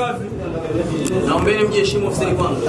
Naombeni mjiheshimu ofisini kwangu.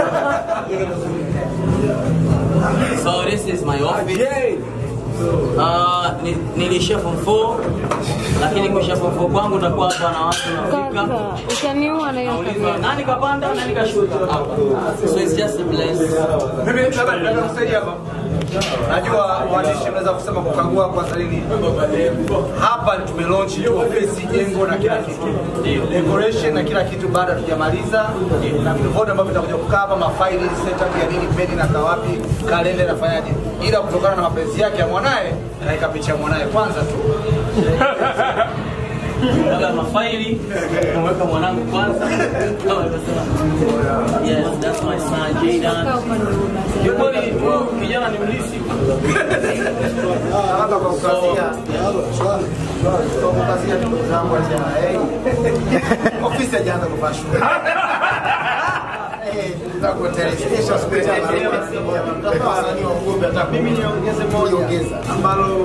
So this is my office. Uh, ni, nilishia form 4 lakini kuishia form 4 kwangu utakuwa hapa na watu nafika Kaka, utaniua na hiyo naulizwa kamera. nani kapanda nani kashuka hapa. So it's just a bless. Mimi labda nataka kusaidia hapa. Najua waandishi mnaweza kusema kukagua kwa salini. Hapa tume launch tu ofisi, jengo na kila kitu. Decoration na kila kitu bado hatujamaliza. Na vitu vyote ambavyo vitakuja kukaa hapa, mafaili, setup ya nini, peni na kawapi, kalenda nafanyaje. Ila kutokana na mapenzi yake ya mwanae, kaika picha ya mwanae kwanza tu. Labda mafaili kumweka mwanangu kwanza. Kama alivyosema. Yes, that's my son Jaydan. Kiukweli huyu kijana ni mlisi. Hapa kwa kukazia. Kwa kukazia ndugu zangu wa TRA. Ofisi hajaanza kuvaa shule. Mimi niongeze moja ambalo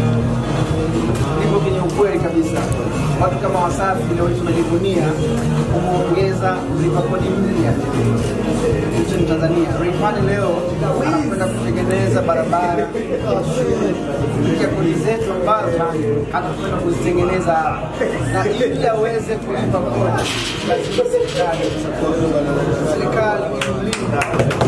lipo kwenye ukweli kabisa. Watu kama Wasafi leo tunajivunia kumwongeza mlipa kodi mpya nchini Tanzania. Rayvanny leo anakwenda kutengeneza barabara kupitia kodi zetu ambazo anakwenda kuzitengeneza hapa, na ili aweze kulipa kodi lazima serikali serikali ilimlinda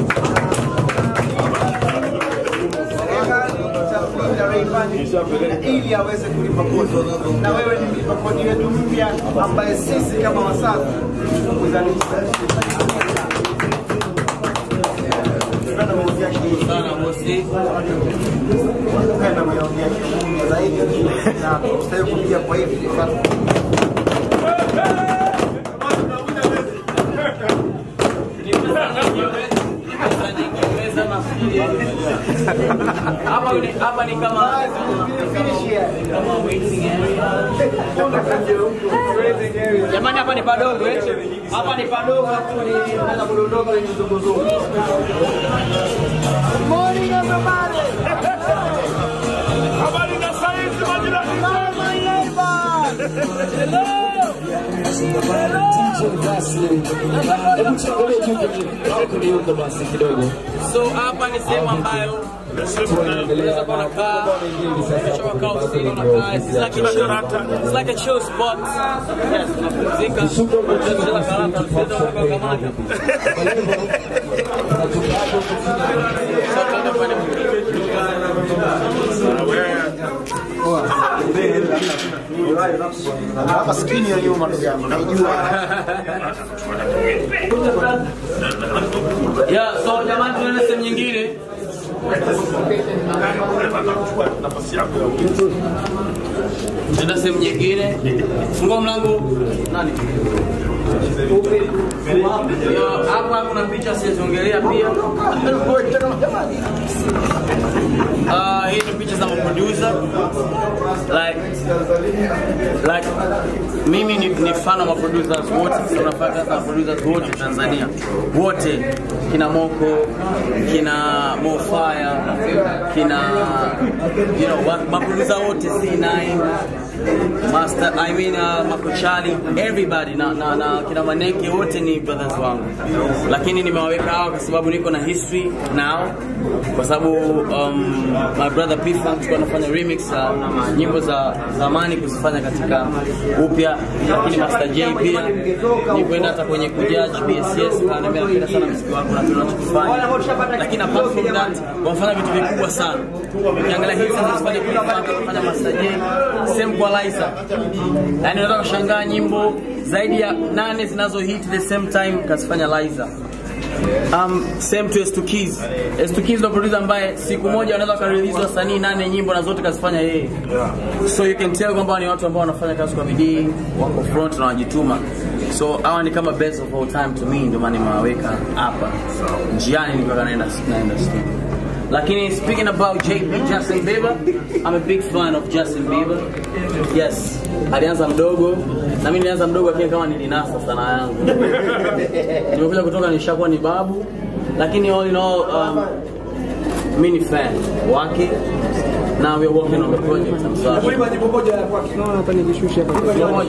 serikali itamlinda Rayvanny na ili aweze kulipa kodi, na wewe ni mlipa kodi wetu mpya ambaye sisi kama Wasafi kuzalisha Sana bosi. Napenda kuyaongea kimungu zaidi na tutawahi kupiga kwa hivi Hapa ni hapa ni kama kama waiting area. Jamani hapa ni padogo eh. Hapa ni padogo hapo ni naweza kudondoka kwenye zunguzungu. Morning everybody. Habari na saizi majirani So hapa ni sehemu ambayo unaweza kuwa unakaa kisha wakaa ofisini unakaa. It's like a chill, it's like a chill spot. Yes, unapumzika. Unacheza karata, unacheza unakamata. So tunaenda kufanya Hapa skrini ya nyuma ndugu yangu. Naijua. Yeah, so jamani tunaenda sehemu nyingine. Tunaenda sehemu nyingine. Fungua mlango. Nani? Yo, hapa kuna picha siziongelea pia. Uh, hii ni picha za maproducer like like mimi ni, ni fan wa maproducers wote so nafanya kazi na producers wote Tanzania wote kina Moko kina Mofire kina you know wa- maproducer wote C9 Master, I mean uh, Makochali, everybody na, na, na kina Maneke wote ni brothers wangu, lakini nimewaweka hawa kwa sababu niko na history nao, kwa sababu um, my brother P Funk tulikuwa nafanya remix za nyimbo za zamani kuzifanya katika upya, lakini Master J pia nikwenda hata kwenye kujudge BSS, kaniambia napenda sana muziki wako na tunachokifanya, lakini apart from that wamefanya vitu vikubwa sana. Ukiangalia hizi zinazofanya P Funk, kufanya Master J, same kwa Liza, yani unaweza kushangaa nyimbo zaidi ya nane zinazo hit the same time kazifanya Liza. Um, same to S2 Keys. S2 Keys ndo producer ambaye siku moja wanaweza wakarelease wasanii nane nyimbo na zote kazifanya yeye. So you can tell kwamba ni watu ambao wanafanya kazi kwa bidii, wako front na wanajituma. So hawa ni kama best of all time to me, ndio maana nimewaweka hapa. Njiani nilikuwa naenda naenda studio. Lakini speaking about JB Justin Bieber, I'm a big fan of Justin Bieber. Yes, alianza mdogo na mimi nilianza mdogo, lakini kama nilinasa sana yangu. Nimekuja kutoka nishakuwa ni babu, lakini all in all um, mi ni fan wake now we're working on the project I'm sorry. Naona hapa nikishusha hapa.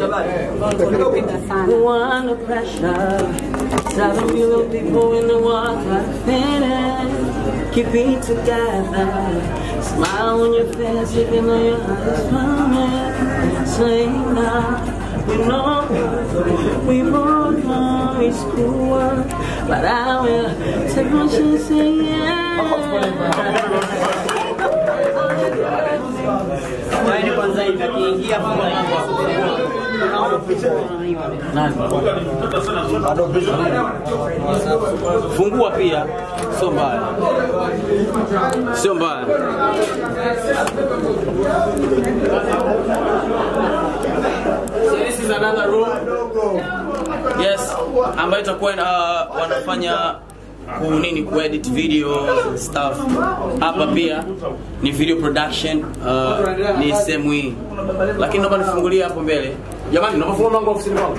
Under pressure, seven million people in the world try to finish. Keep it together. Smile on your face, even though your eyes promise. Say now, we know we both know it's cool, but I will take my chance and yeah. Yaani kwanza hivi akiingia funga mambo Nani? Fungua pia, sio mbaya, sio mbaya. So this is another room. Yes, ambayo itakuwa uh, wanafanya ku nini kuedit videos and stuff. Hapa pia ni video production uh, ni sehemu hii, lakini naomba nifungulie hapo mbele. Jamani, naomba fungua mlango wa ofisini kwangu.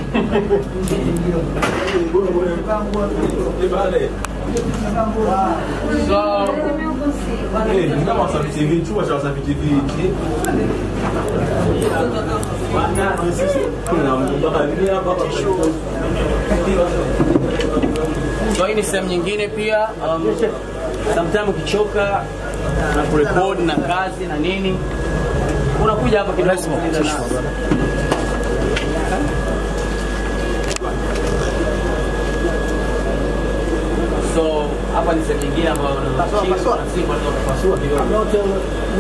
So So hii ni sehemu nyingine pia um, sometime ukichoka na kurekod na kazi na nini unakuja hapa kidogo kusikiliza nasi. So hapa ni sehemu nyingine ambayo unaweza kuchini, na si kwa nini unapasua kidogo.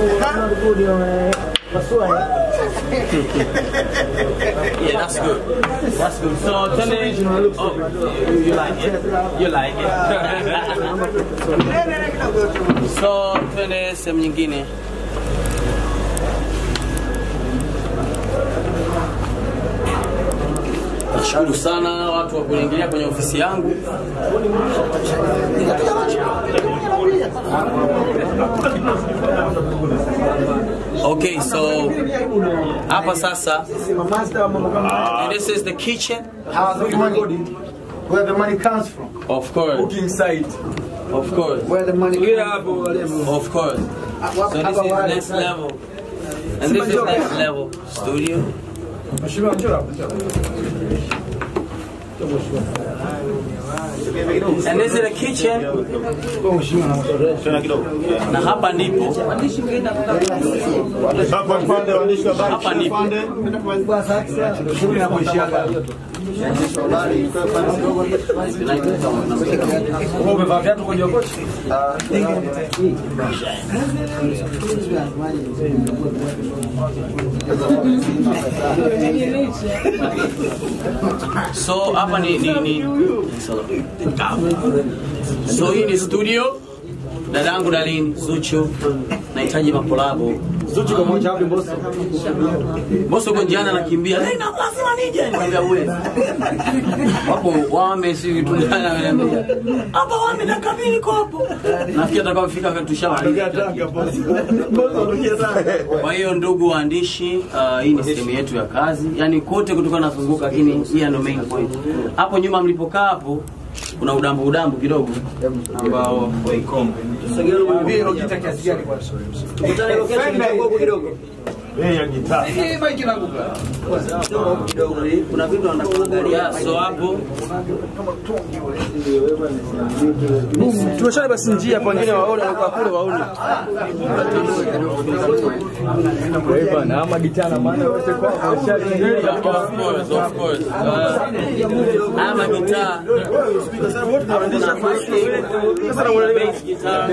Yeah, that's good. That's good. So tell me, oh, you, you like it? You like it? so twende sehemu nyingine. Nashukuru sana watu wa kuniingilia kwenye ofisi yangu. Okay, so hapa sasa Master wa mambo kama and this is the kitchen. How's the money? Where the money comes from? Of course, inside. of course, Where the money Tulia hapo walimu. of course. So this is next level. And this is next level studio. Mheshimiwa njoo hapo. njoo. And this is the kitchen. Na hapa ndipo hapa ndipo Umevaa viatu kwenye kochi? so hapa ni, ni, ni so hii ni studio dadangu dalini Zuchu nahitaji makolabo Zuchu kwa moja hapo boss. Boso uko njiani anakimbia, "Hey, na lazima nije." Nikamwambia uwezi. Wapo wame si vitu gani ananiambia. Hapa wame na kabili kwa hapo. Nafikiri atakapofika kwetu tushamaliza. Kwa hiyo ndugu waandishi, uh, hii ni sehemu yetu ya kazi, yaani kote kutoka nazunguka, lakini hii ndio main point. Hapo nyuma mlipokaa hapo kuna udambu udambu kidogo ambao Mbili unajita kiasi gani kwa sasa? Tukutane location nitakuwa huko kidogo. Hii mic inaanguka. kuna vitu anakuangalia, so hapo Tumeshana basi njia pengine waone na kwa kule waone. Na ama gitaa na maana yote kwa Yeah, of course, of course. Uh, ama gitaa. Kuna acoustic, bass guitar.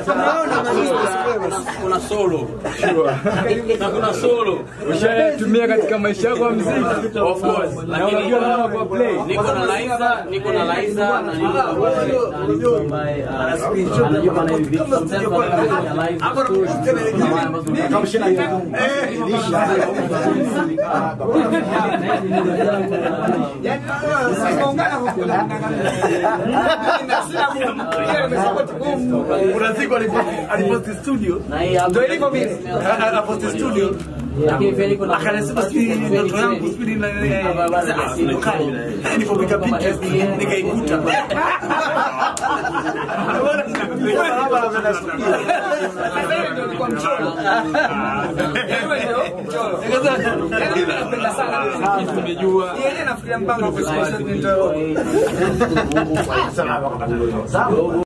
Kuna solo. Na kuna solo. Ushatumia katika maisha yako ya muziki. Of course. Lakini unajua namna kwa play. niko na Liza, niko na Liza na niko na na niko ambaye uh, anajua maana hivi vitu. Sometimes anafanya live stories. Kuna wale ambazo- Kuna siku alipo- aliposti studio. Na hii hapa Ndio ilivyo vile. Aliposti studio Lakini Feli kuna Akanasema sijui ndoto yangu sijui na nikapiga picha nikaikuta. Yeye nafikiria mpango wa kusikia